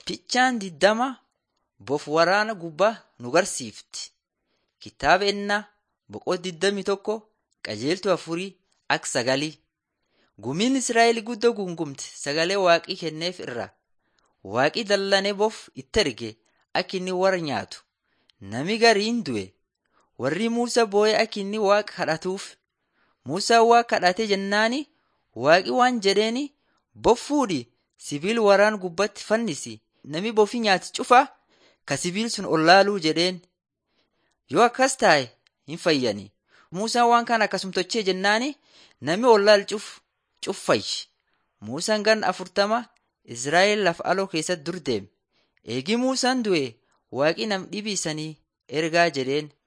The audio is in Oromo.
Fichaan diddama bof waraana gubbaa nu garsiifti. Kitaaba ennaa boqoo diddami tokko qajeeltuu afurii ak sagalii. Gumiin Israa'el guddoo gungumte sagalee waaqii kenneef irraa. Waaqii dallanee bof itti erge akka inni warra nyaatu. Nami gariin du'e. Warri Muusaa boo'ee akka inni waaqa kadhatuuf. Muusaan waaqa kadhate jennaani waaqi waan jedheeni bof fuudhi sibiil waraan gubbatti fannisi. Nami bofi nyaati cufa ka sibiil sun ollaaluu jedheen. Yoo akkas taa'e hin fayyani. Muusaan waan kana akkasum tochee jennaani nami ollaal cuf cuffayyi. Muusaan gan afurtama Israa'el lafa aloo keessatti dur deeme. Eegi Muusaan du'e waaqi nam dhibii sanii ergaa jedheen.